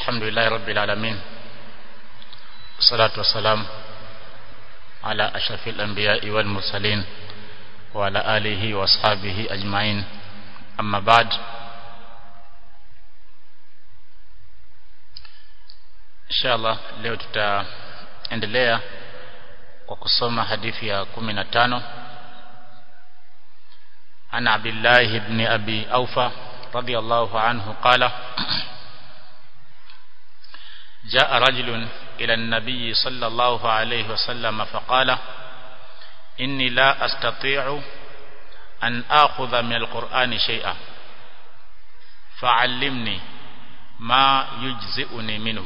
الحمد لله رب العالمين والصلاة والسلام على أشرف الأنبياء والمرسلين وعلى آله وأصحابه أجمعين أما بعد inshallah leo tutaendelea kwa kusoma hadithi ya 15 ana Abdullah ibn Abi Aufa radiyallahu anhu qala جاء رجل إلى النبي صلى الله عليه وسلم فقال إني لا أستطيع أن آخذ من القرآن شيئا فعلمني ما يجزئني منه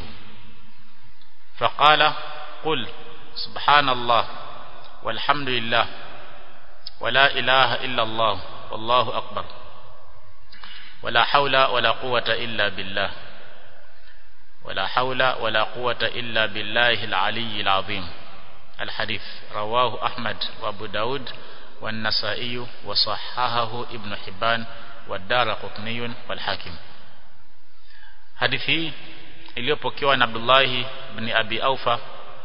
فقال قل سبحان الله والحمد لله ولا إله إلا الله والله أكبر ولا حول ولا قوة إلا بالله ولا حول ولا قوة إلا بالله العلي العظيم الحديث رواه أحمد وابو داود والنسائي وصححه ابن حبان والدار قطني والحاكم حديث iliyopokewa na Abdullah ibn Abi Aufa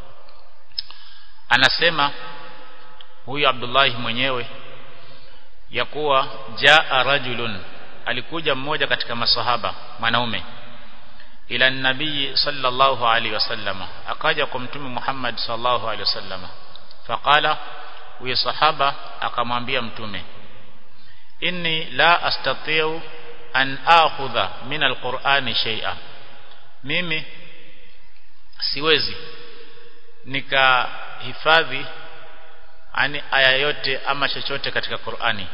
anasema huyu Abdullah mwenyewe ya kuwa jaa rajulun alikuja mmoja katika masahaba mwanaume ila nabii sallallahu alaihi wasallam akaja kwa mtume Muhammad sallallahu alaihi wasallam faqala huyo sahaba akamwambia mtume inni la astati'u an akhudha min alqur'ani shay'a mimi siwezi nikahifadhi ani aya yote ama chochote katika Qur'ani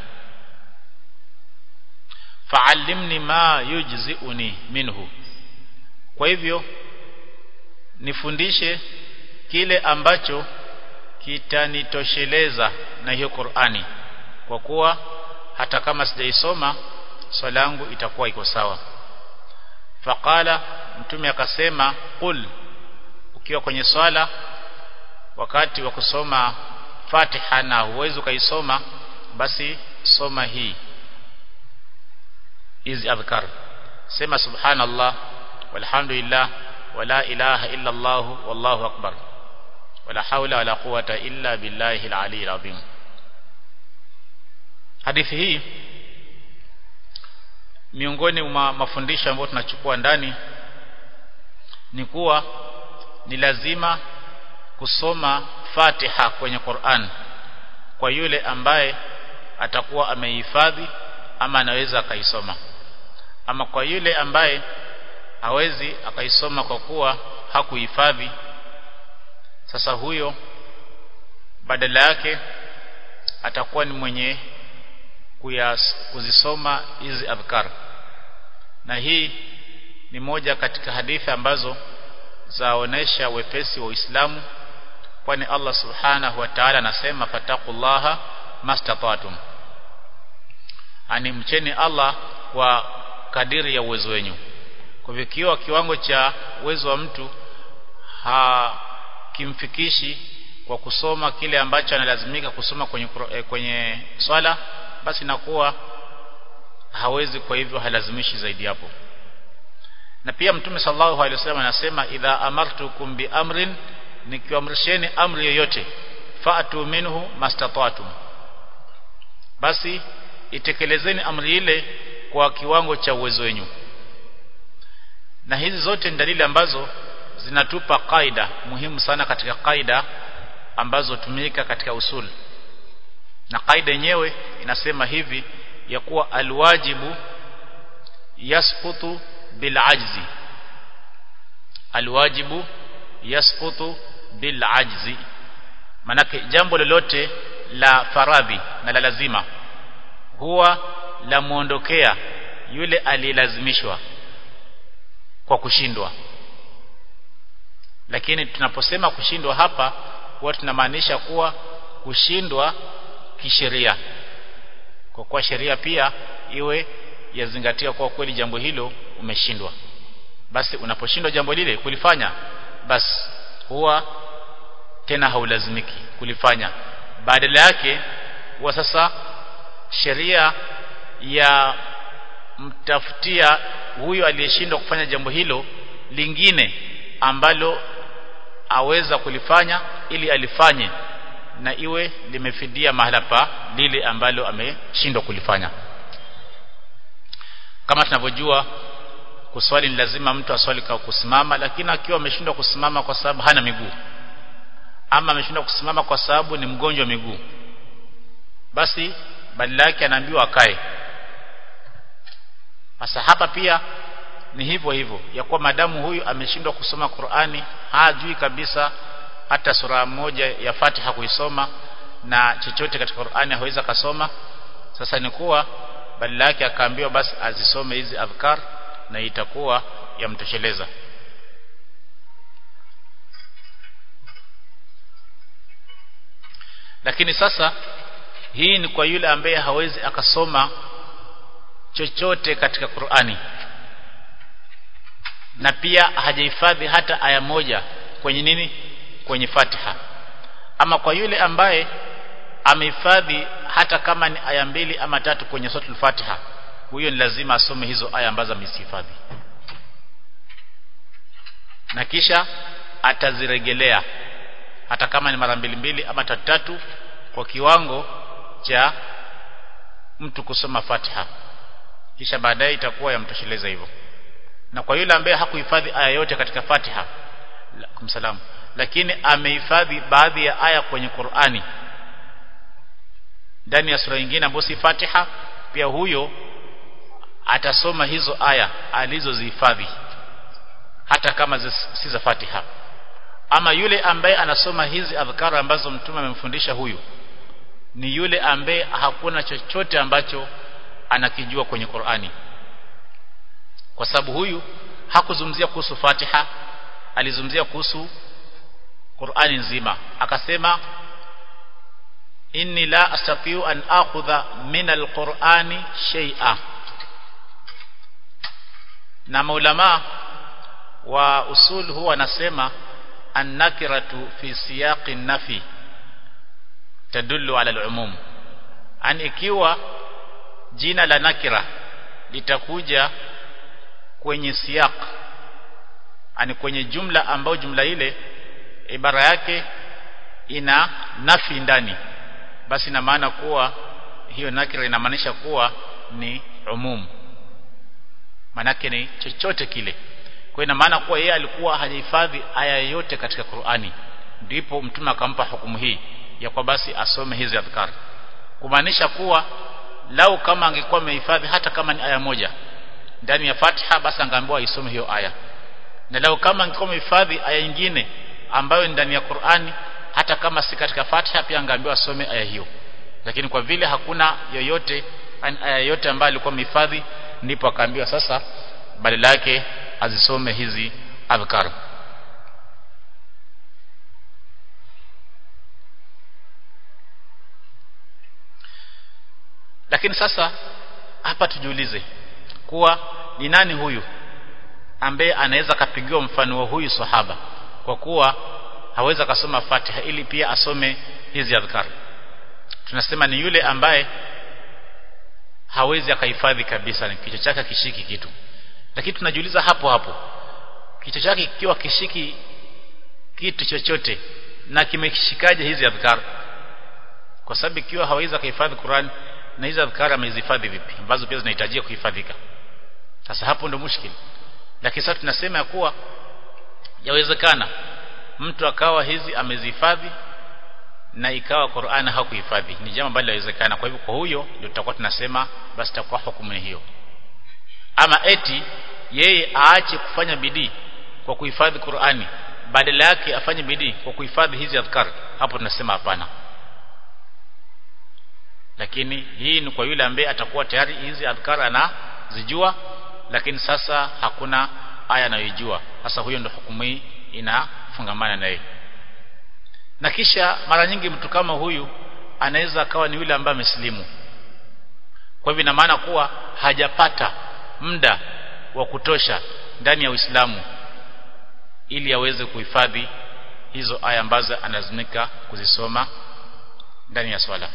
fa'allimni ma yujzi'uni minhu kwa hivyo nifundishe kile ambacho kitanitosheleza na hiyo Qur'ani kwa kuwa hata kama sijaisoma swala yangu itakuwa iko sawa faqala mtume akasema qul ukiwa kwenye swala wakati wa kusoma Fatiha na huwezi ukaisoma basi soma hii hizi adhkar sema subhanallah walhamdulillah wala ilaha illa Allah wallahu akbar wala hawla wala quwata illa billahi al-ali al-azim hadithi hii miongoni mwa mafundisho ambayo tunachukua ndani ni kuwa ni lazima kusoma Fatiha kwenye Qur'an kwa yule ambaye atakuwa amehifadhi ama anaweza akaisoma ama kwa yule ambaye hawezi akaisoma kwa kuwa hakuhifadhi sasa huyo badala yake atakuwa ni mwenye kuyas, kuzisoma hizi adhkar na hii ni moja katika hadithi ambazo zaonesha wepesi wa Uislamu kwani Allah subhanahu wa ta'ala anasema fataqullaha mastata'tum ani mcheni Allah kwa kadiri ya uwezo wenu kwa hivyo kiwa kiwango cha uwezo wa mtu hakimfikishi kwa kusoma kile ambacho analazimika kusoma kwenye kwenye swala basi nakuwa hawezi kwa hivyo halazimishi zaidi hapo na pia mtume sallallahu alaihi wasallam anasema idha amartukum bi amrin nikiamrisheni amri yoyote fa'tu minhu mastata'tum basi itekelezeni amri ile kwa kiwango cha uwezo wenu na hizi zote ni dalili ambazo zinatupa kaida muhimu sana katika kaida ambazo tumika katika usul na kaida yenyewe inasema hivi ya kuwa alwajibu yasqutu bil ajzi alwajibu yasqutu bil ajzi manake jambo lolote la faradhi na la lazima huwa la muondokea yule aliyelazimishwa kwa kushindwa lakini tunaposema kushindwa hapa huwa tunamaanisha kuwa kushindwa kisheria kwa kuwa sheria pia iwe yazingatia kwa kweli jambo hilo umeshindwa basi unaposhindwa jambo lile kulifanya basi huwa tena haulazimiki kulifanya badala yake huwa sasa sheria ya mtafutia huyo aliyeshindwa kufanya jambo hilo lingine ambalo aweza kulifanya ili alifanye na iwe limefidia mahala pa lile ambalo ameshindwa kulifanya kama tunavyojua kuswali ni lazima mtu aswali kwa kusimama lakini akiwa ameshindwa kusimama kwa sababu hana miguu ama ameshindwa kusimama kwa sababu ni mgonjwa miguu basi badala yake anaambiwa akae sasa hapa pia ni hivyo hivyo ya kuwa madamu huyu ameshindwa kusoma Qur'ani hajui kabisa hata sura moja ya Fatiha kuisoma na chochote katika Qur'ani hawezi kasoma sasa ni kuwa badala yake akaambiwa basi azisome hizi adhkar na itakuwa yamtosheleza lakini sasa hii ni kwa yule ambaye hawezi akasoma chochote katika Qur'ani na pia hajahifadhi hata aya moja kwenye nini kwenye Fatiha ama kwa yule ambaye amehifadhi hata kama ni aya mbili ama tatu kwenye suratul Fatiha huyo ni lazima asome hizo aya ambazo amezihifadhi na kisha ataziregelea hata kama ni mara mbili mbili ama tatu tatu kwa kiwango cha mtu kusoma Fatiha kisha baadaye itakuwa yamtosheleza hivyo na kwa yule ambaye hakuhifadhi aya yote katika Fatiha kumsalamu lakini amehifadhi baadhi ya aya kwenye Qur'ani ndani ya sura nyingine ambayo si Fatiha pia huyo atasoma hizo aya alizozihifadhi hata kama si za Fatiha ama yule ambaye anasoma hizi adhkara ambazo mtume amemfundisha huyu ni yule ambaye hakuna chochote ambacho anakijua kwenye Qur'ani kwa sababu huyu hakuzungumzia kuhusu Fatiha alizungumzia kuhusu Qur'ani nzima akasema inni la astatiu an akhudha min alqur'ani shay'a na maulama wa usul huwa anasema annakiratu fi siyaqi nafi tadullu ala al-umum an ikiwa jina la nakira litakuja kwenye siyaq ani kwenye jumla ambayo jumla ile ibara yake ina nafi ndani basi ina maana kuwa hiyo nakira inamaanisha kuwa ni umum manake ni chochote kile kwa ina maana kuwa yeye alikuwa hajahifadhi aya yote katika Qur'ani ndipo mtume akampa hukumu hii ya kwa basi asome hizi adhkar kumaanisha kuwa lau kama angekuwa amehifadhi hata kama ni aya moja ndani ya Fatiha basi angeambiwa isome hiyo aya na lau kama angekuwa amehifadhi aya nyingine ambayo ndani ya Qur'ani hata kama si katika Fatiha pia angeambiwa asome aya hiyo lakini kwa vile hakuna yoyote aya yote ambayo alikuwa amehifadhi ndipo akaambiwa sasa badala yake azisome hizi adhkar lakini sasa hapa tujiulize kuwa ni nani huyu ambaye anaweza kapigiwa mfano wa huyu sahaba kwa kuwa haweza kasoma Fatiha ili pia asome hizi adhkar tunasema ni yule ambaye hawezi akahifadhi kabisa kichwa chake kishiki kitu lakini tunajiuliza hapo hapo kichwa chake kikiwa kishiki kitu chochote na kimeshikaje hizi adhkar kwa sababu ikiwa hawezi kuhifadhi Qur'an na hizi adhkar amezihifadhi vipi ambazo pia zinahitajia kuhifadhika sasa hapo ndo mushkil lakini sasa tunasema ya kuwa yawezekana mtu akawa hizi amezihifadhi na ikawa Qur'an hakuhifadhi ni jambo ambalo linawezekana kwa hivyo kwa huyo ndio tutakuwa tunasema basi takuwa hukumu hiyo ama eti yeye aache kufanya bidii kwa kuhifadhi Qur'ani badala yake afanye bidii kwa kuhifadhi hizi adhkar hapo tunasema hapana lakini hii ni kwa yule ambaye atakuwa tayari hizi adhkar anazijua lakini sasa hakuna aya anayojua sasa huyo ndio hukumu hii inafungamana na yeye na kisha mara nyingi mtu kama huyu anaweza akawa ni yule ambaye amesilimu kwa hivyo ina maana kuwa hajapata muda wa kutosha ndani ya Uislamu ili aweze kuhifadhi hizo aya ambazo analazimika kuzisoma ndani ya swala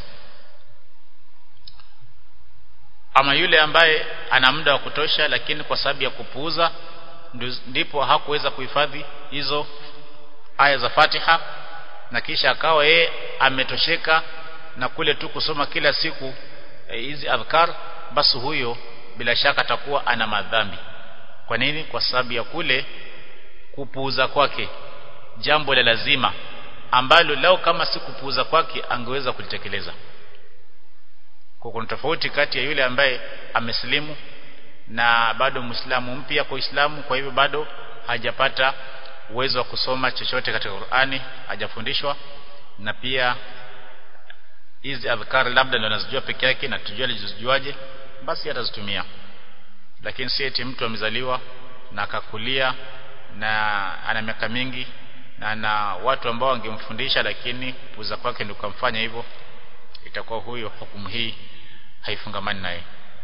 ama yule ambaye ana muda wa kutosha lakini kwa sababu ya kupuuza ndipo hakuweza kuhifadhi hizo aya za Fatiha na kisha akawa yeye ametosheka na kule tu kusoma kila siku hizi e, adhkar basi huyo bila shaka atakuwa ana madhambi kwa nini kwa sababu ya kule kupuuza kwake jambo la lazima ambalo lao kama si kupuuza kwake angeweza kulitekeleza kwa kuna tofauti kati ya yule ambaye amesilimu na bado muislamu mpya kwa Uislamu kwa hivyo bado hajapata uwezo wa kusoma chochote katika Qur'ani hajafundishwa na pia hizi adhkar labda ndo anazijua peke yake na tujue alizojuaje basi atazitumia lakini si eti mtu amezaliwa na akakulia na ana miaka mingi na ana watu ambao wangemfundisha lakini kupuza kwake ndio kumfanya hivyo itakuwa huyo hukumu hii haifungamani naye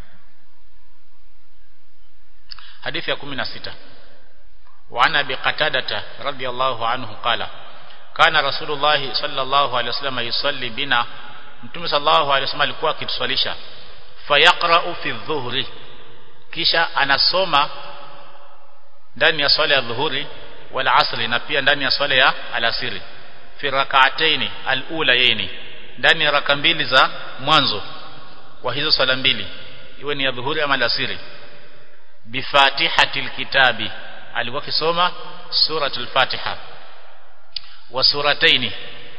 hadithi ya 16 وعن ابي قتاده رضي الله عنه قال كان رسول الله صلى الله عليه وسلم يصلي بنا mtume sallallahu alaihi wasallam alikuwa akituswalisha fayaqra'u fi dhuhri kisha anasoma ndani ya swala ya dhuhuri wal asri na pia ndani ya swala ya alasiri fi rak'ataini al-ulayaini ndani ya raka mbili za mwanzo wa hizo swala mbili iwe ni ya dhuhuri ama alasiri bi fatihatil kitabi alikuwa kisoma suratul fatiha wa surataini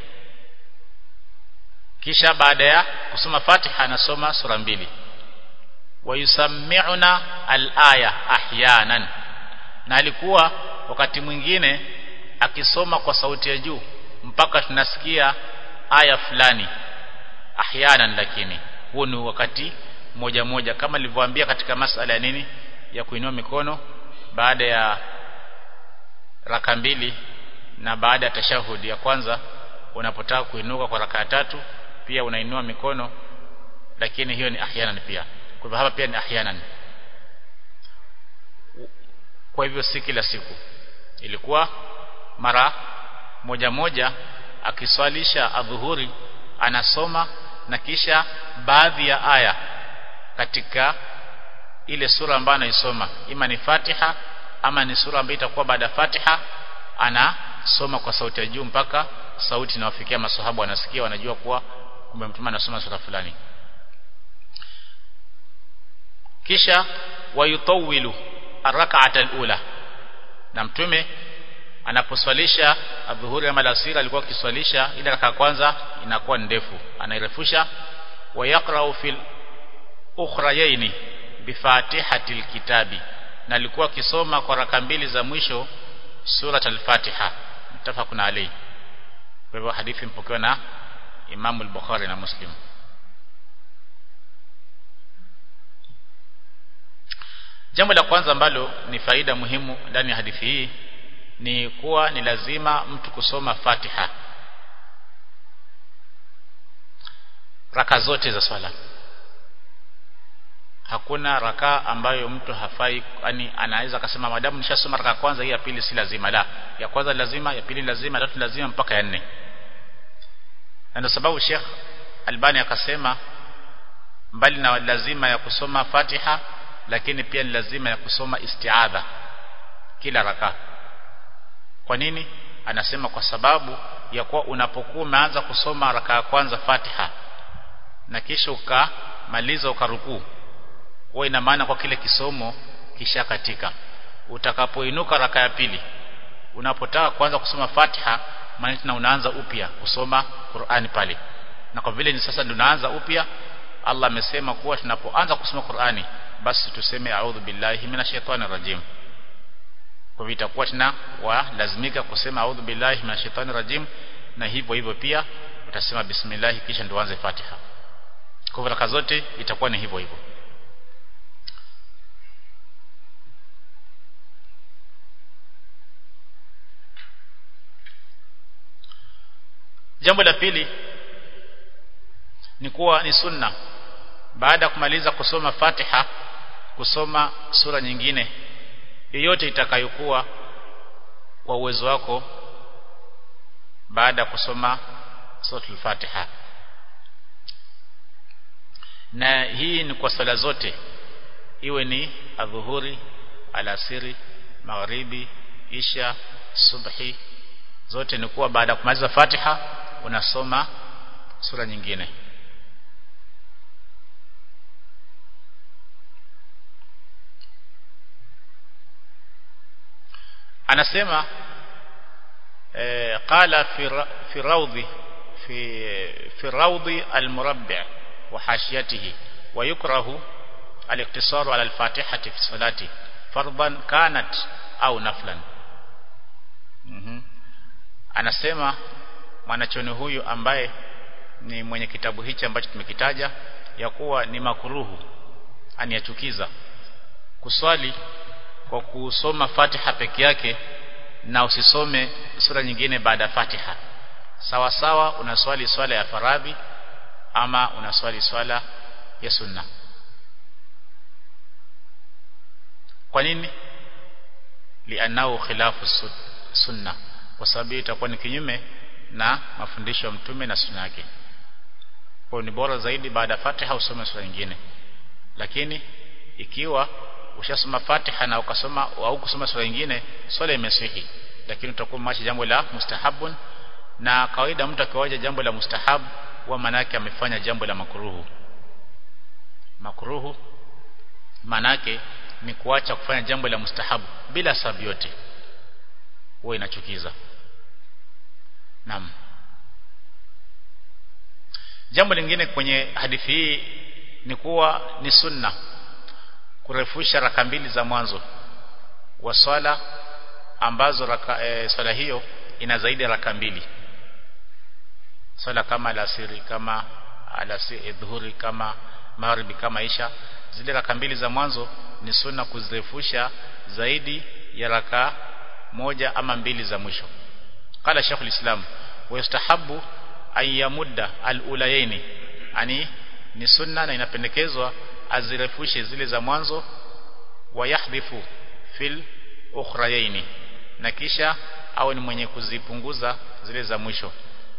kisha baada ya kusoma fatiha anasoma sura mbili wayusammi'una al-aya ahyanan na alikuwa wakati mwingine akisoma kwa sauti ya juu mpaka tunasikia aya fulani ahyanan lakini huo ni wakati moja moja kama nilivyowaambia katika masala ya nini ya kuinua mikono baada ya raka mbili na baada ya tashahudi ya kwanza unapotaka kuinuka kwa raka ya tatu pia unainua mikono lakini hiyo ni ahyanan pia kwa hivyo hapa pia ni ahyanan kwa hivyo si kila siku ilikuwa mara moja moja akiswalisha adhuhuri anasoma na kisha baadhi ya aya katika ile sura ambayo anaisoma ima ni Fatiha ama ni sura ambayo itakuwa baada ya Fatiha anasoma kwa sauti ya juu mpaka sauti inawafikia masahabu wanasikia wanajua kuwa kumbe mtume anasoma sura fulani kisha wayutawilu arrak'ata alula na mtume anaposwalisha adhuhuri ama alasiri alikuwa akiswalisha ile raka kwanza inakuwa ndefu anairefusha wayaqra'u fil ukhrayaini bifatihatil kitabi na alikuwa akisoma kwa raka mbili za mwisho surat al-Fatiha mtafaqun alayhi kwa hivyo hadithi mpokewa na Imam al-Bukhari na Muslim Jambo la kwanza ambalo ni faida muhimu ndani ya hadithi hii ni kuwa ni lazima mtu kusoma Fatiha raka zote za swala hakuna raka ambayo mtu hafai yani anaweza akasema madamu nishasoma raka kwanza hii ya pili si lazima la ya kwanza lazima ya pili lazima ya tatu lazima mpaka ya nne na ndio sababu Sheikh Albani akasema mbali na lazima ya kusoma Fatiha lakini pia ni lazima ya kusoma istiadha kila raka kwa nini anasema kwa sababu ya kuwa unapokuwa umeanza kusoma raka ya kwanza Fatiha na kisha ukamaliza ukarukuu huwa ina maana kwa kile kisomo kisha katika utakapoinuka raka ya pili unapotaka kuanza kusoma Fatiha maana tena unaanza upya kusoma Qur'ani pale na kwa vile ni sasa ndio unaanza upya Allah amesema kuwa tunapoanza kusoma Qur'ani basi tuseme a'udhu billahi minashaitani rajim kwa hivyo itakuwa tena walazimika kusema a'udhu billahi minashaitani rajim na hivyo hivyo pia utasema bismillah kisha ndio uanze Fatiha kwa hivyo raka zote itakuwa ni hivyo hivyo Jambo la pili ni kuwa ni sunna baada ya kumaliza kusoma Fatiha kusoma sura nyingine yoyote itakayokuwa kwa uwezo wako baada ya kusoma suratul Fatiha na hii ni kwa sala zote iwe ni adhuhuri alasiri magharibi isha subhi zote ni kuwa baada ya kumaliza Fatiha unasoma sura nyingine anasema eh, qala fi fi rawdi fi fi rawdi al-murabbi' wa hashiyatihi wa yukrahu al-iqtisaru ala al-fatihati fi salati fardan kanat au naflan mm anasema mwanachoni huyu ambaye ni mwenye kitabu hichi ambacho tumekitaja ya kuwa ni makuruhu aniyachukiza kuswali kwa kusoma Fatiha peke yake na usisome sura nyingine baada ya Fatiha sawa sawa unaswali swala ya faradhi ama unaswali swala ya sunna kwa nini lianao khilafu sunna kwa sababu itakuwa ni kinyume na mafundisho ya mtume na sunna yake kwa ni bora zaidi baada ya Fatiha usome sura nyingine lakini ikiwa ushasoma Fatiha na ukasoma au kusoma sura nyingine swala imesihi lakini utakuwa machi jambo la mustahabun na kawaida mtu akiwaja jambo la mustahab wa manake amefanya jambo la makruhu makruhu manake ni kuacha kufanya jambo la mustahabu bila sababu yote huwa inachukiza naam jambo lingine kwenye hadithi hii ni kuwa ni sunna kurefusha raka mbili za mwanzo wa swala ambazo raka, e, swala hiyo ina zaidi ya raka mbili swala kama alasiri kama alasiri dhuhuri kama magharibi kama isha zile raka mbili za mwanzo ni sunna kuzirefusha zaidi ya raka moja ama mbili za mwisho qala shaykhul islam wa yustahabu an yamudda al-ulayaini ani ni sunna na inapendekezwa azirefushe zile za mwanzo wa yahdhifu fil ukhrayaini na kisha au ni mwenye kuzipunguza zile za mwisho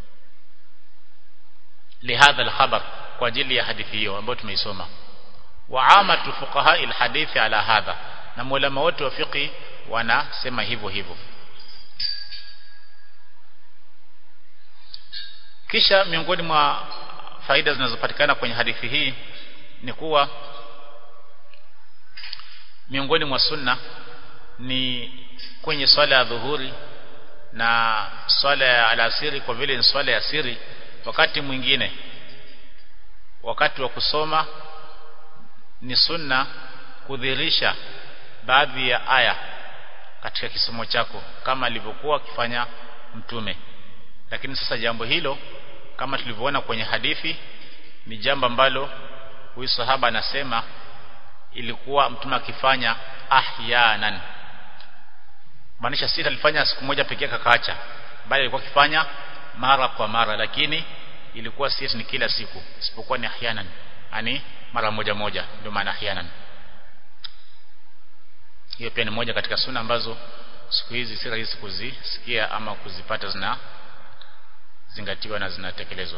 lihadha al-khabar kwa ajili ya hadithi hiyo ambayo tumeisoma wa amatu fuqaha al-hadithi ala hadha na maulama wote wa fiqh wanasema hivyo hivyo kisha miongoni mwa faida zinazopatikana kwenye hadithi hii ni kuwa miongoni mwa sunna ni kwenye swala ya dhuhuri na swala ya alasiri kwa vile ni swala ya siri wakati mwingine wakati wa kusoma ni sunna kudhirisha baadhi ya aya katika kisomo chako kama alivyokuwa akifanya mtume lakini sasa jambo hilo kama tulivyoona kwenye hadithi ni jambo ambalo huyu sahaba anasema ilikuwa mtume akifanya ahyanan maanisha si alifanya siku moja pekee kakaacha bali alikuwa akifanya mara kwa mara lakini ilikuwa si ni kila siku isipokuwa ni ahyanan yani mara moja moja ndio maana ahyanan hiyo pia ni moja katika sunna ambazo siku hizi si rahisi kuzisikia ama kuzipata zina zingatiwa na zinatekelezwa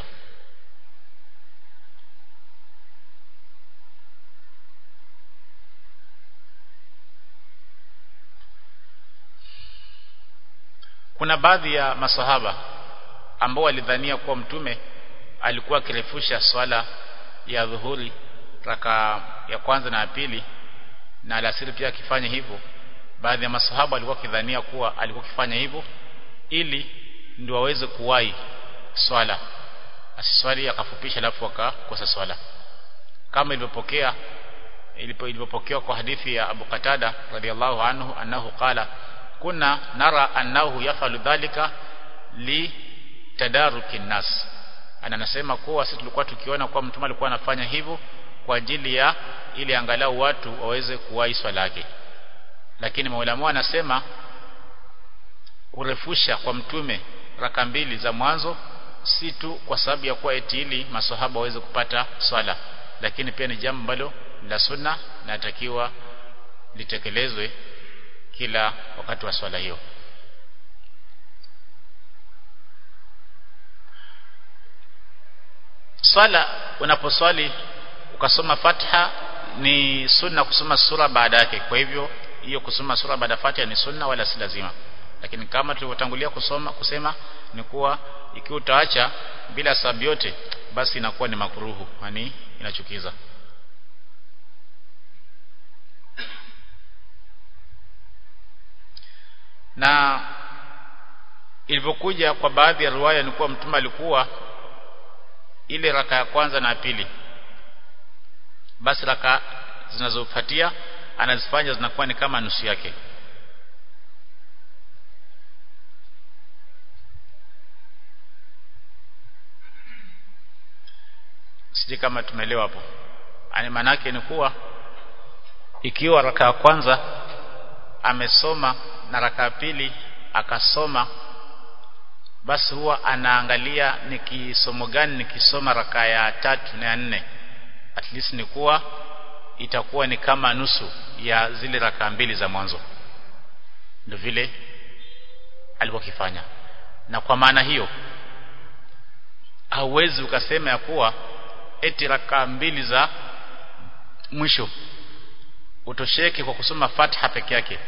kuna baadhi ya masahaba ambao walidhania kuwa mtume alikuwa akirefusha swala ya dhuhuri raka ya kwanza na ya pili na alasiri pia akifanya hivyo baadhi ya masahaba walikuwa kidhania kuwa alikuwa akifanya hivyo ili ndio waweze kuwahi swala asiswali akafupisha alafu akakosa swala kama ilivyopokea ilivyopokewa kwa hadithi ya Abu Qatada radhiallahu anhu annahu qala kuna nara annahu yafalu dhalika li tadaruki nas ana nasema kuwa sisi tulikuwa tukiona kuwa mtume alikuwa anafanya hivyo kwa ajili ya ili angalau watu waweze kuwahi swala yake lakini maulama anasema kurefusha kwa mtume raka mbili za mwanzo si tu kwa sababu ya kuwa eti ili maswahaba waweze kupata swala lakini pia ni jambo ambalo la sunna natakiwa litekelezwe kila wakati wa swala hiyo swala unaposwali ukasoma Fatiha ni sunna kusoma sura baada yake kwa hivyo hiyo kusoma sura baada Fatiha ni sunna wala si lazima lakini kama tulivyotangulia kusoma kusema ni kuwa ikiwa utaacha bila sababu yote basi inakuwa ni makuruhu yani inachukiza na ilivyokuja kwa baadhi ya riwaya ni kuwa mtume alikuwa ile raka ya kwanza na pili basi raka zinazofuatia anazifanya zinakuwa ni kama nusu yake sije kama tumeelewa hapo yani manake ni kuwa ikiwa raka ya kwanza amesoma na raka ya pili akasoma basi huwa anaangalia ni kisomo gani nikisoma raka ya tatu na ya nne at least ni kuwa itakuwa ni kama nusu ya zile raka mbili za mwanzo ndio vile alivyokifanya na kwa maana hiyo hauwezi ukasema ya kuwa eti raka mbili za mwisho utosheke kwa kusoma Fatiha peke yake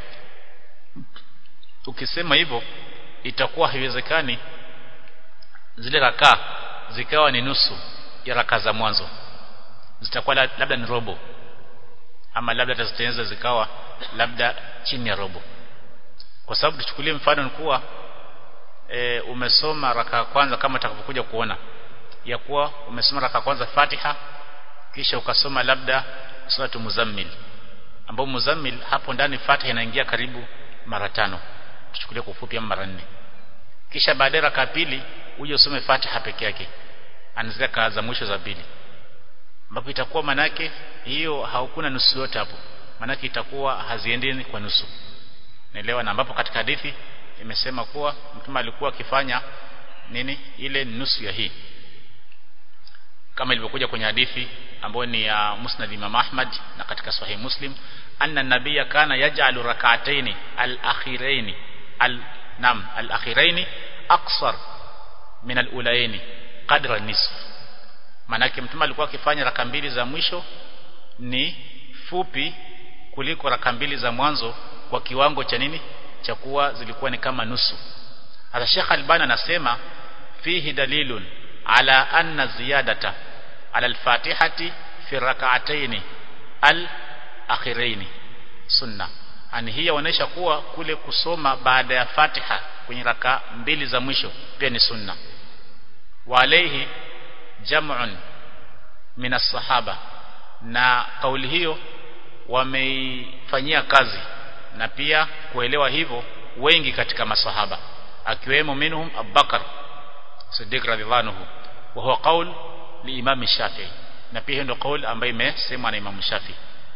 ukisema hivyo itakuwa haiwezekani zile raka zikawa ni nusu ya raka za mwanzo zitakuwa labda ni robo ama labda tazitengeneza zikawa labda chini ya robo kwa sababu tuchukulie mfano ni kuwa e, umesoma raka ya kwanza kama utakavyokuja kuona ya kuwa umesoma raka kwanza Fatiha kisha ukasoma labda suratu Muzammil ambao Muzammil hapo ndani Fatiha inaingia karibu mara tano tuchukulie kwa ufupi ama mara nne kisha baadaye raka pili uje usome Fatiha peke yake anzia kaa za mwisho za pili ambapo itakuwa manake hiyo haukuna nusu yote hapo manake itakuwa haziendeni kwa nusu naelewa na ambapo katika hadithi imesema kuwa mtume alikuwa akifanya nini ile nusu ya hii kama ilivyokuja kwenye hadithi ambayo ni ya Musnad Imam Ahmad na katika Sahih Muslim anna nabiyya kana yaj'alu rak'ataini al-akhiraini al nam al-akhiraini aqsar min al-ulaini qadra nisf manake mtume alikuwa akifanya raka mbili za mwisho ni fupi kuliko raka mbili za mwanzo kwa kiwango cha nini cha kuwa zilikuwa ni kama nusu hata Sheikh Albani anasema fihi dalilun ala anna ziyadata ala al-fatihati fi rak'atayn al-akhirayn sunna ani hii yaonesha kuwa kule kusoma baada ya Fatiha kwenye raka mbili za mwisho pia ni sunna wa alayhi jam'un min as-sahaba na kauli hiyo wameifanyia kazi na pia kuelewa hivyo wengi katika masahaba akiwemo minhum Abubakar Siddiq radhiallahu anhu wa huwa qaul li Imam Shafi'i na pia ndio kauli ambayo imesemwa na Imam Shafi'i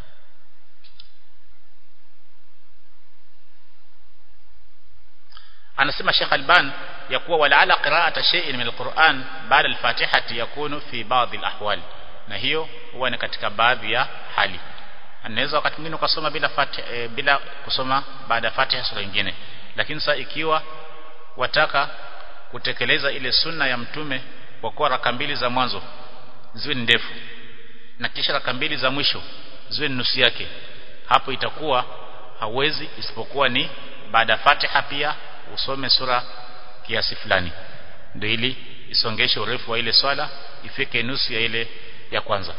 anasema Sheikh Alban ya kuwa walaala qira'ata shay'in min alquran ba'da alfatihati yakunu fi ba'd alahwal na hiyo huwa ni katika baadhi ya hali anaweza wakati mwingine ukasoma bila fatiha, e, bila kusoma baada ya fatiha sura nyingine lakini sasa ikiwa wataka kutekeleza ile sunna ya mtume kwa kuwa raka mbili za mwanzo ziwe ni ndefu na kisha raka mbili za mwisho ziwe ni nusu yake hapo itakuwa hauwezi isipokuwa ni baada ya fatiha pia usome sura kiasi fulani ndio ili isongeshe urefu wa ile swala ifike nusu ya ile ya kwanza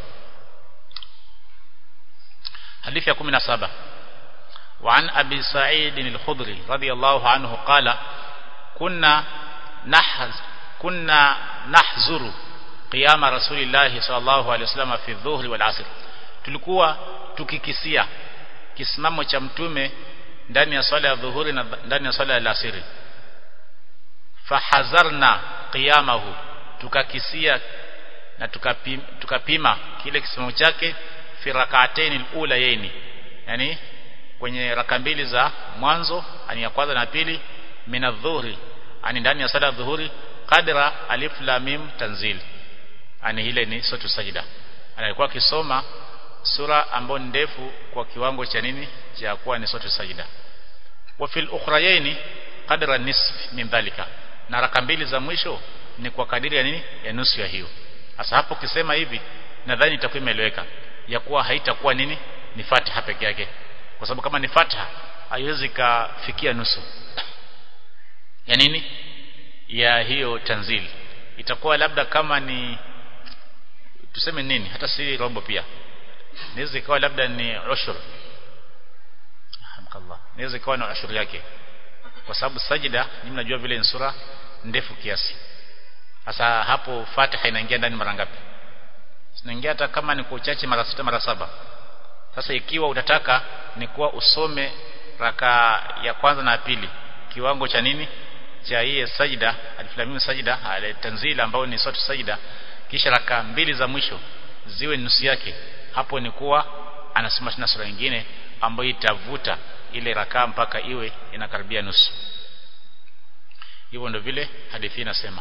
حديث يا 17 وعن أبي سعيد الخضري رضي الله عنه قال كنا نحز كنا نحزر قيام رسول الله صلى الله عليه وسلم في الظهر والعصر tulikuwa tukikisia kisimamo cha mtume ndani ya swala ya dhuhuri na ndani ya swala ya alasiri fahazarna qiyamahu tukakisia na tukapima, tukapima kile kisimamo chake fi rak'atayn al-ulayayn yani kwenye raka mbili za mwanzo ani ya kwanza na pili min adh-dhuhri ani ndani ya sala dhuhuri qadra alif lam mim tanzil ani ile ni sura sajida alikuwa akisoma sura ambayo ndefu kwa kiwango cha nini cha kuwa ni sura sajida wa fil ukhrayayn qadra nisf min dhalika na raka mbili za mwisho ni kwa kadiri ya nini ya nusu ya hiyo sasa hapo ukisema hivi nadhani itakuwa imeeleweka ya kuwa haitakuwa nini ni Fatiha peke yake kwa sababu kama ni fatha haiwezi kafikia nusu ya nini ya hiyo tanzili itakuwa labda kama ni tuseme nini hata si robo pia inaweza ikawa labda ni ushur hamkallah inaweza ikawa na ushur yake kwa sababu sajida ni mnajua vile ni sura ndefu kiasi sasa hapo fatiha inaingia ndani mara ngapi inaingia hata kama ni kwa uchache mara sita mara saba sasa ikiwa utataka ni kuwa usome raka ya kwanza na ya pili kiwango cha nini cha hii sajida aliflamim sajida tanzil ambao ni sura sajida kisha raka mbili za mwisho ziwe nusu yake hapo ni kuwa anasoma tena sura nyingine ambayo itavuta ile raka mpaka iwe inakaribia nusu hivyo ndio vile hadithi inasema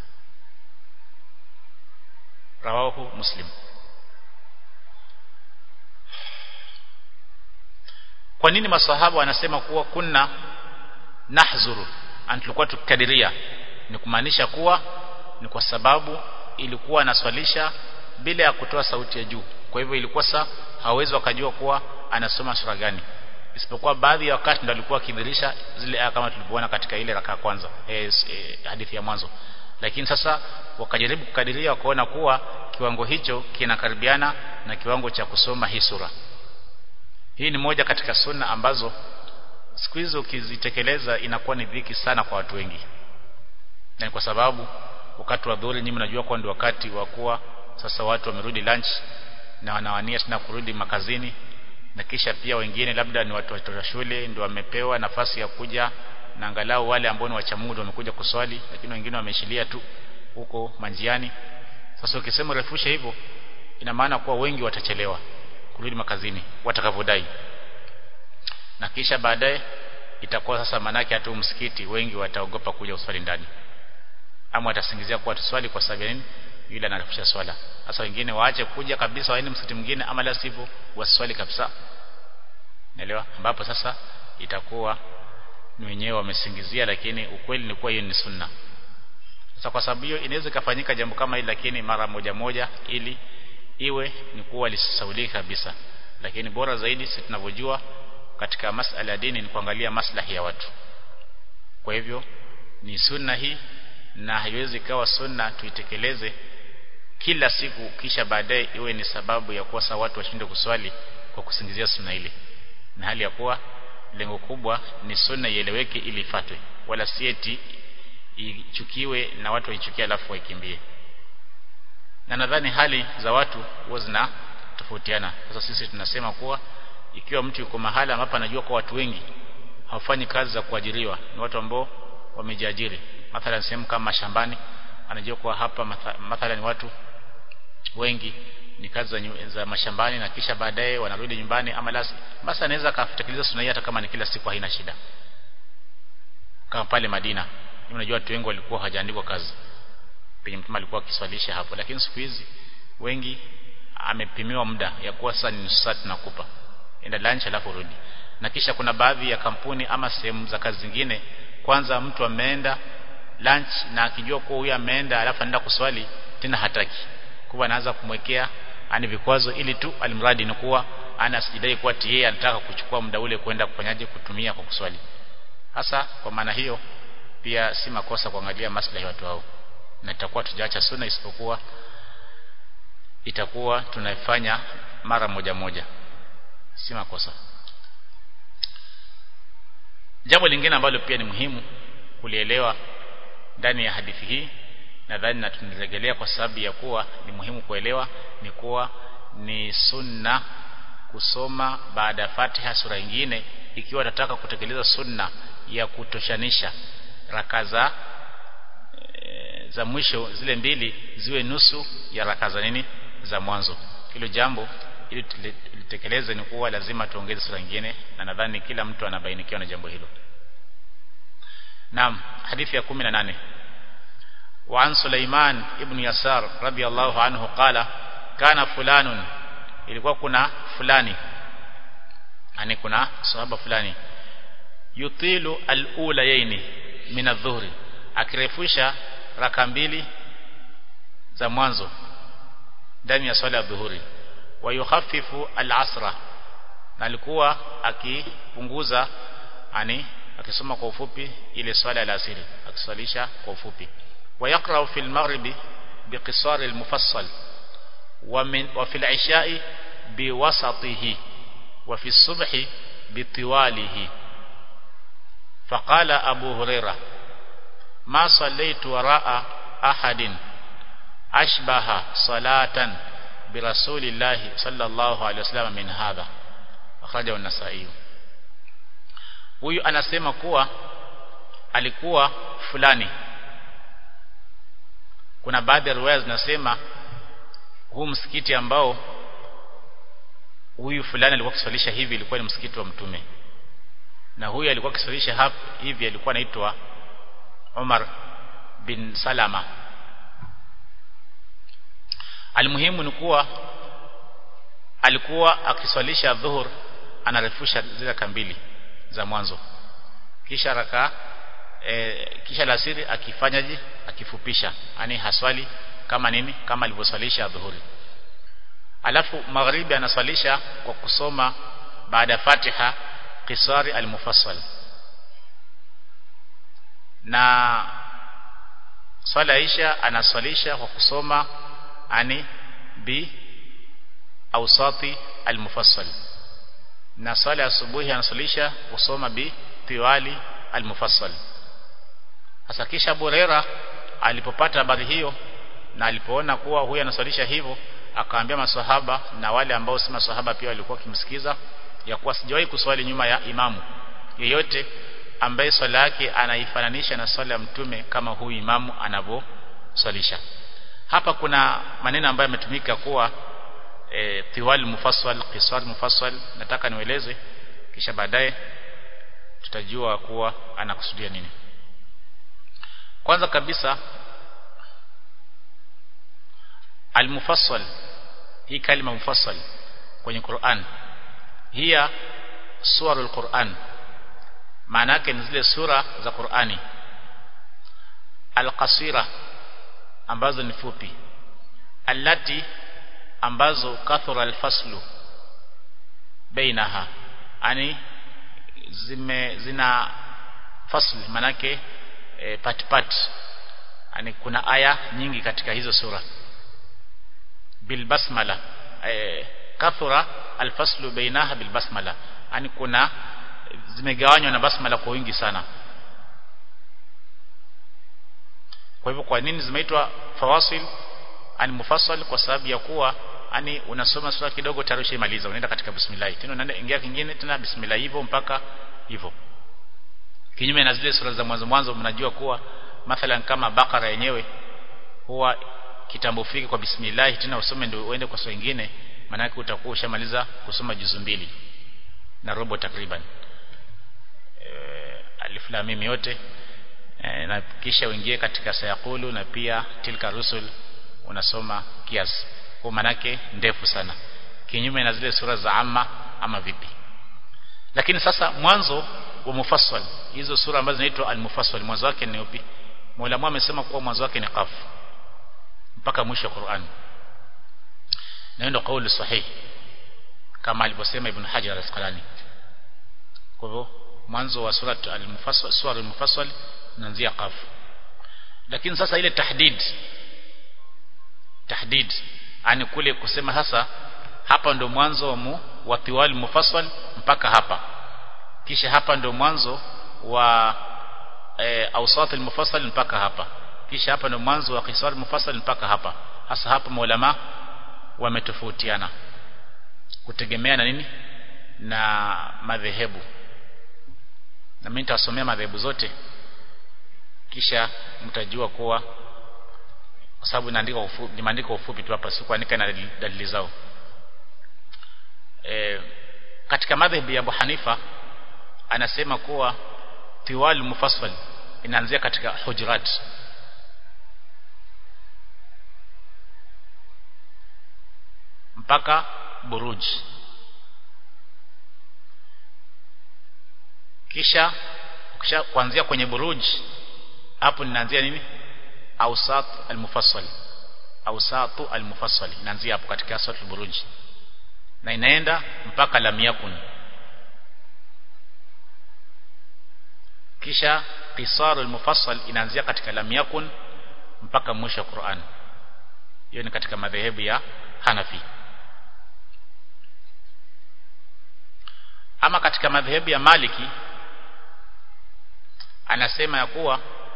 rawahu muslim kwa nini maswahaba wanasema kuwa kunna nahzuru tulikuwa tukikadiria ni kumaanisha kuwa ni kwa sababu ilikuwa anaswalisha bila ya kutoa sauti ya juu kwa hivyo ilikuwa sa hawezi wakajua kuwa anasoma sura gani isipokuwa baadhi ya wakati ndo alikuwa akidhirisha zile aya kama tulivyoona katika ile raka kwanza e, e, hadithi ya mwanzo lakini sasa wakajaribu kukadiria wakaona kuwa kiwango hicho kinakaribiana na kiwango cha kusoma hii sura hii ni moja katika sunna ambazo siku hizo ukizitekeleza inakuwa ni dhiki sana kwa watu wengi na kwa sababu wakati wa dhuhuri nyinyi mnajua kwa ndio wakati wa kuwa sasa watu wamerudi lunch na wanawania tena kurudi makazini na kisha pia wengine labda ni watu wa shule ndio wamepewa nafasi ya kuja na angalau wale ambao ni wacha Mungu wamekuja kuswali lakini wengine wameshilia tu huko manjiani sasa ukisema refusha hivyo ina maana kuwa wengi watachelewa kurudi makazini watakavodai na kisha baadaye itakuwa sasa manake hata msikiti wengi wataogopa kuja uswali ndani ama watasingizia kuwa tuswali kwa sababu nini yule anarefusha swala sasa wengine waache kuja kabisa waende msikiti mwingine ama la sivyo waswali kabisa naelewa ambapo sasa itakuwa ni wenyewe wamesingizia lakini ukweli ni kuwa hiyo ni sunna sasa kwa sababu hiyo inaweza kufanyika jambo kama hili lakini mara moja moja ili iwe ni kuwa lisisaulika kabisa lakini bora zaidi sisi tunavyojua katika masala ya dini ni kuangalia maslahi ya watu kwa hivyo ni sunna hii na haiwezi kawa sunna tuitekeleze kila siku kisha baadaye iwe ni sababu ya kuwasa watu washinde kuswali kwa kusingizia sunna ile na hali ya kuwa lengo kubwa ni sunna ieleweke ili ifatwe wala si eti ichukiwe na watu waichukie alafu waikimbie na nadhani hali za watu huwa zina tofautiana sasa sisi tunasema kuwa ikiwa mtu yuko mahala ambapo anajua kwa watu wengi hawafanyi kazi za kuajiriwa ni watu ambao wamejiajiri mathalan sehemu kama shambani anajua kuwa hapa mathalan watu wengi ni kazi za, za mashambani na kisha baadaye wanarudi nyumbani ama lasi basi anaweza akatekeleza sunna hata kama ni kila siku haina shida kama pale Madina unajua watu wengi walikuwa hawajaandikwa kazi penye mtume alikuwa akiswalisha hapo lakini siku hizi wengi amepimiwa muda ya kuwa sasa ni nusu saa tunakupa enda lunch alafu rudi na kisha kuna baadhi ya kampuni ama sehemu za kazi zingine kwanza mtu ameenda lunch na akijua kuwa huyu ameenda alafu anaenda kuswali tena hataki kuwa anaanza kumwekea ani vikwazo ili tu alimradi ni kuwa ana sijidai kuwa yeye anataka kuchukua muda ule kwenda kufanyaje kutumia kwa kuswali hasa kwa maana hiyo pia si makosa kuangalia maslahi watu hao na itakuwa tujaacha sunna isipokuwa itakuwa tunaifanya mara moja moja si makosa jambo lingine ambalo pia ni muhimu kulielewa ndani ya hadithi hii nadhani na tunirejelea kwa sababu ya kuwa ni muhimu kuelewa ni kuwa ni sunna kusoma baada ya Fatiha sura nyingine ikiwa nataka kutekeleza sunna ya kutoshanisha raka za e, za mwisho zile mbili ziwe nusu ya raka za nini za mwanzo hilo jambo ili tulitekeleze ni kuwa lazima tuongeze sura nyingine na nadhani kila mtu anabainikiwa na jambo hilo Naam hadithi ya 18 وعن سليمان ابن يسار رضي الله عنه قال كان فلان ilikuwa kuna fulani yani kuna sahaba fulani yutilu al-ulayaini min adh-dhuhri akirefusha raka mbili za mwanzo ndani ya swala ya dhuhuri wa yukhaffifu al-asra na alikuwa akipunguza ani akisoma kwa ufupi ile swala ya asiri akiswalisha kwa ufupi ويقرأ في المغرب بقصار المفصل ومن وفي العشاء بوسطه وفي الصبح بطواله فقال أبو هريرة ما صليت وراء أحد أشبه صلاة برسول الله صلى الله عليه وسلم من هذا أخرجه النسائي huyu anasema kuwa alikuwa fulani kuna baadhi ya riwaya zinasema huu msikiti ambao huyu fulani alikuwa akiswalisha hivi ilikuwa ni msikiti wa mtume na huyu alikuwa akiswalisha hapa hivi alikuwa anaitwa Umar bin Salama Almuhimu ni kuwa alikuwa akiswalisha dhuhur anarefusha zile kambili za mwanzo kisha raka e, kisha lasiri akifanyaje akifupisha yani haswali kama nini kama alivyoswalisha dhuhuri alafu magharibi anaswalisha kwa kusoma baada ya Fatiha qisari al-mufassal na swala isha anaswalisha kwa kusoma ani bi awsati al-mufassal na swala asubuhi anaswalisha kusoma bi tiwali al-mufassal hasa kisha Abu Huraira alipopata habari hiyo na alipoona kuwa huyu anaswalisha hivyo akaambia maswahaba na wale ambao si maswahaba pia walikuwa kimsikiza ya kuwa sijawahi kuswali nyuma ya imamu yeyote ambaye swala yake anaifananisha na swala ya mtume kama huyu imamu anavyoswalisha hapa kuna maneno ambayo yametumika kuwa e, tiwal mufassal qisar mufassal nataka nieleze kisha baadaye tutajua kuwa anakusudia nini kwanza kabisa al-mufassal hii kalima mufassal kwenye Qur'an hiya suwarul Qur'an maana yake ni zile sura za Qur'ani al-qasira ambazo ni fupi allati ambazo kathura al-faslu bainaha ani zime zina fasl manake e, pat pat yani kuna aya nyingi katika hizo sura bil basmala e, kathura alfaslu bainaha bil basmala yani kuna zimegawanywa na basmala kwa wingi sana kwa hivyo kwa nini zimeitwa fawasil ani mufassal kwa sababu ya kuwa ani unasoma sura kidogo tayari ushaimaliza unaenda katika bismillah tena unaenda ingia kingine tena bismillah hivyo mpaka hivyo kinyume na zile sura za mwanzo mwanzo mnajua kuwa mathalan kama bakara yenyewe huwa kitambo fiki kwa bismillah tena usome ndio uende kwa sura nyingine maana yake utakuwa ushamaliza kusoma juzu mbili na robo takriban e, alif lam mim yote e, na kisha uingie katika sayaqulu na pia tilka rusul unasoma kiasi kwa manake ndefu sana kinyume na zile sura za amma ama vipi lakini sasa mwanzo wa mufassal hizo sura ambazo zinaitwa al-mufassal mwanzo wake ni upi Muulamu amesema kuwa mwanzo wake ni qaf mpaka mwisho wa Qur'an na ndio kauli sahihi kama alivyosema Ibn Hajar al-Asqalani kwa hivyo mwanzo wa sura al-mufassal sura al-mufassal inaanzia qaf lakini sasa ile tahdid tahdid ani kule kusema sasa hapa ndo mwanzo wa mu, wa tiwal mufassal mpaka hapa kisha hapa ndo mwanzo wa e, awsat al-mufassal mpaka hapa kisha hapa ndo mwanzo wa qisar mufassal mpaka hapa hasa hapa maulama wametofautiana kutegemea na nini na madhehebu na mimi nitasomea madhehebu zote kisha mtajua kuwa kwa sababu inaandika ufupi nimeandika ufupi tu hapa si kuandika na dalili zao e, katika madhehebu ya Abu Hanifa anasema kuwa tiwal mufassal inaanzia katika hujurat mpaka buruj kisha kisha kuanzia kwenye buruj hapo ninaanzia nini awsat almufassal awsatu almufassal inaanzia hapo katika sura buruj na inaenda mpaka lam yakun kisha qisarul mufassal inaanzia katika lam yakun mpaka mwisho wa Qur'an hiyo ni katika madhehebu ya Hanafi ama katika madhehebu ya Maliki anasema ya kuwa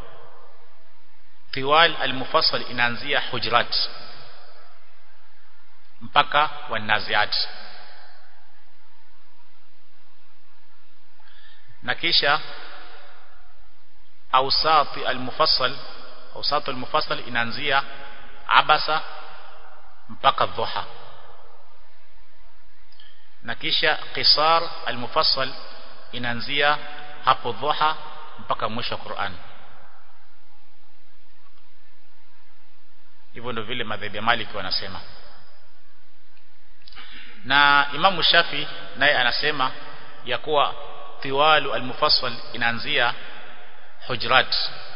tiwal al-mufassal inaanzia hujurat mpaka wanaziat na kisha awsat al-mufassal awsat al-mufassal inaanzia abasa mpaka dhuha na kisha qisar al-mufassal inaanzia hapo dhuha mpaka mwisho wa Qur'an hivyo ndio vile madhehebu ya Maliki wanasema na Imamu Shafi naye anasema ya kuwa tiwalu al-mufassal inaanzia hujurat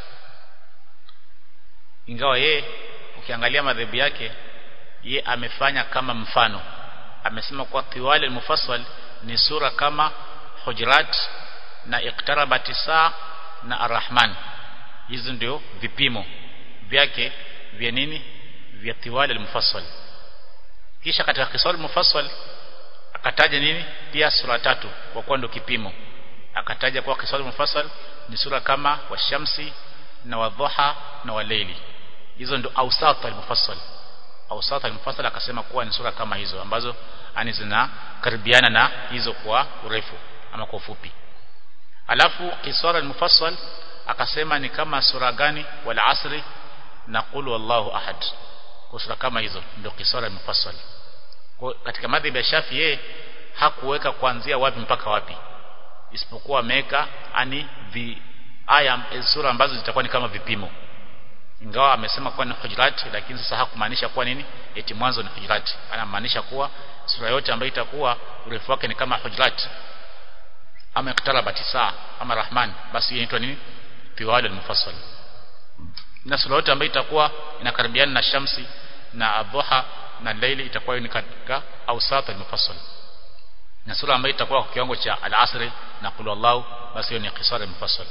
ingawa ye ukiangalia madhehebu yake ye amefanya kama mfano amesema kuwa tiwali al-mufassal ni sura kama hujurat na iqtarabati saa na arrahman hizo ndio vipimo vyake vya nini vya tiwali al-mufassal kisha katika kisal mufassal akataja nini pia sura tatu kwa kuwa ndio kipimo akataja kwa kisal mufassal ni sura kama washamsi na wadhuha na walaili hizo ndio awsat al-mufassal awsat al-mufassal akasema kuwa ni sura kama hizo ambazo ani zinakaribiana na hizo kwa urefu ama kwa ufupi alafu qisar al-mufassal akasema ni kama sura gani wal asri na qul wallahu ahad kwa sura kama hizo ndio qisar al-mufassal kwa katika madhhabi ya Shafi yeye hakuweka kuanzia wapi mpaka wapi isipokuwa ameweka ani vi aya sura ambazo zitakuwa ni kama vipimo ingawa amesema kuwa ni hujurat lakini sasa hakumaanisha kuwa nini eti mwanzo ni hujurat anamaanisha kuwa sura yote ambayo itakuwa urefu wake ni kama hujurat ama iktarabati saa ama rahman basi hiyo inaitwa nini tiwal al-mufassal na sura yote ambayo itakuwa inakaribiana na shamsi na adhuha na laili itakuwa ni katika awsat al-mufassal na sura ambayo itakuwa kwa kiwango cha al-asr na qul wallahu basi hiyo ni qisar al-mufassal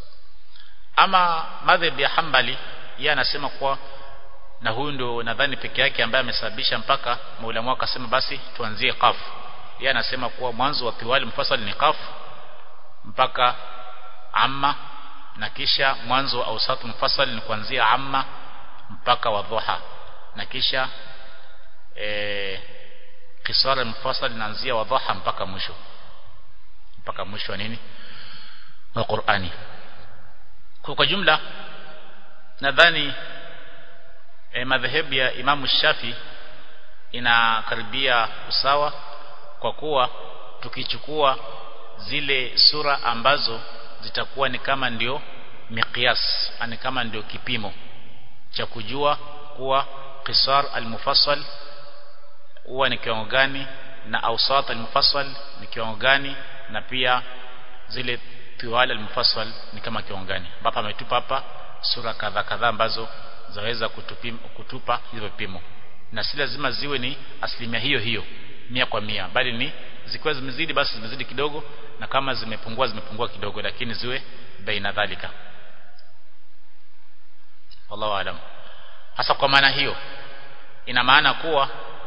ama madhhab ya Hanbali yeye anasema kuwa na huyu ndio nadhani peke yake ambaye amesababisha mpaka maulama akasema basi tuanzie qaf yeye anasema kuwa mwanzo wa tiwali mufassal ni qaf mpaka amma na kisha mwanzo wa awsat mufassal ni kuanzia amma mpaka wadhuha na kisha eh qisar mufassal inaanzia wadhuha mpaka mwisho mpaka mwisho wa nini wa Qur'ani kwa kwa jumla nadhani e, madhehebu ya Imamu Shafi inakaribia usawa kwa kuwa tukichukua zile sura ambazo zitakuwa ni kama ndio miqyas ani kama ndio kipimo cha kujua kuwa qisar al-mufassal huwa ni kiwango gani na awsat al-mufassal ni kiwango gani na pia zile tiwal al-mufassal ni kama kiwango gani ambapo ametupa hapa sura kadha kadha ambazo zaweza kutupim, kutupa hizo vipimo na si lazima ziwe ni asilimia hiyo hiyo mia kwa mia bali ni zikiwa zimezidi basi zimezidi kidogo na kama zimepungua zimepungua kidogo lakini ziwe baina dhalika wallahu alam hasa kwa maana hiyo ina maana kuwa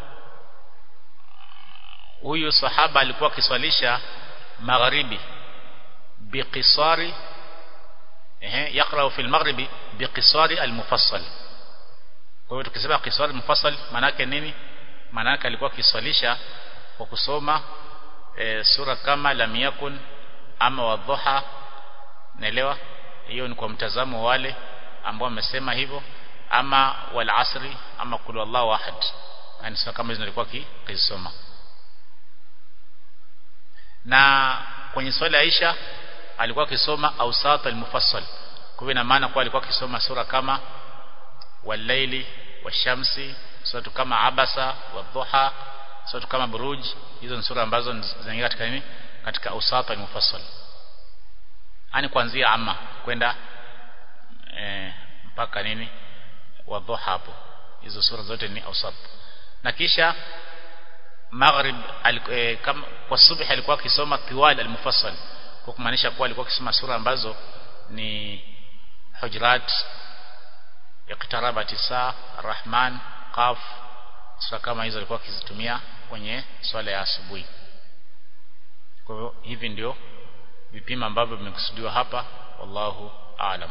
huyu sahaba alikuwa akiswalisha magharibi biqisari ehe yaqra fi al-maghribi biqisari al-mufassal kwa hiyo tukisema qisari al-mufassal maana yake nini maana yake alikuwa akiswalisha kwa kusoma e, sura kama lam yakun ama wadhuha naelewa hiyo ni kwa mtazamo wale ambao wamesema hivyo ama wal asri ama kul wallahu ahad yani sura kama hizo nilikuwa kizisoma na kwenye swali Aisha alikuwa akisoma awsat al-mufassal kwa hivyo ina maana kwa alikuwa akisoma sura kama wal-laili wash-shamsi sura kama abasa wadhuha sura kama buruj hizo ni sura ambazo zinaingia katika nini katika awsat al-mufassal yani kuanzia amma kwenda e, mpaka nini wadhuha hapo hizo sura zote ni awsat na kisha maghrib e, kama kwa subhi alikuwa akisoma tiwal al-mufassal kwa kumaanisha kuwa alikuwa akisoma sura ambazo ni hujurat iqtarabati saa rahman qaf sura kama hizo alikuwa akizitumia kwenye swala ya asubuhi kwa hivyo hivi ndio vipimo ambavyo vimekusudiwa hapa wallahu aalam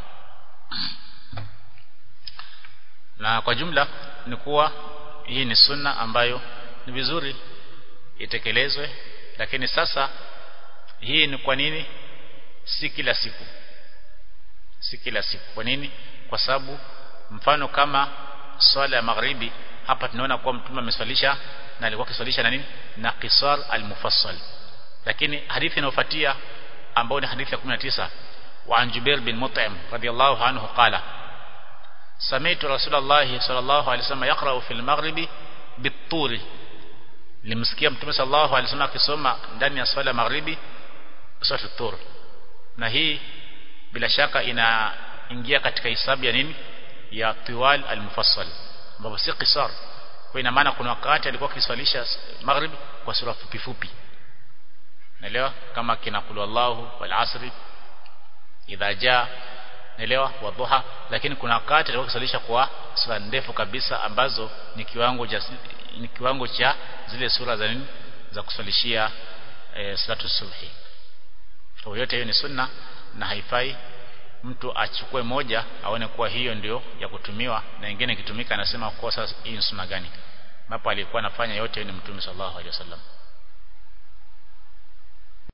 na kwa jumla ni kuwa hii ni sunna ambayo ni vizuri itekelezwe lakini sasa hii ni kwa nini si kila siku si kila siku kwa nini kwa sababu mfano kama swala ya magharibi hapa tunaona kuwa mtume ameswalisha na alikuwa akiswalisha na nini na qisar al-mufassal lakini hadithi inayofuatia ambayo ni hadithi ya 19 wa an Jubair bin Mut'im radiyallahu anhu qala سمعت رسول الله صلى الله عليه وسلم يقرأ في المغرب بالطور limsikia mtume sallallahu alaihi wasallam akisoma ndani ya swala magharibi sura tur na hii bila shaka inaingia katika hisabu ya nini ya tiwal al-mufassal ambapo si qisar kwa ina maana kuna wakati alikuwa akiswalisha magharibi kwa sura fupi fupi naelewa kama kina qul wallahu wal asri idha jaa naelewa wa dhuha lakini kuna wakati alikuwa akiswalisha kwa sura ndefu kabisa ambazo ni kiwango cha ni kiwango cha zile sura za nini za kuswalishia e, salatu subhi kwa yote hiyo ni sunna na haifai mtu achukue moja aone kuwa hiyo ndio ya kutumiwa na nyingine ikitumika anasema kwa sasa hii ni sunna gani hapo alikuwa anafanya yote ni mtume sallallahu alaihi wasallam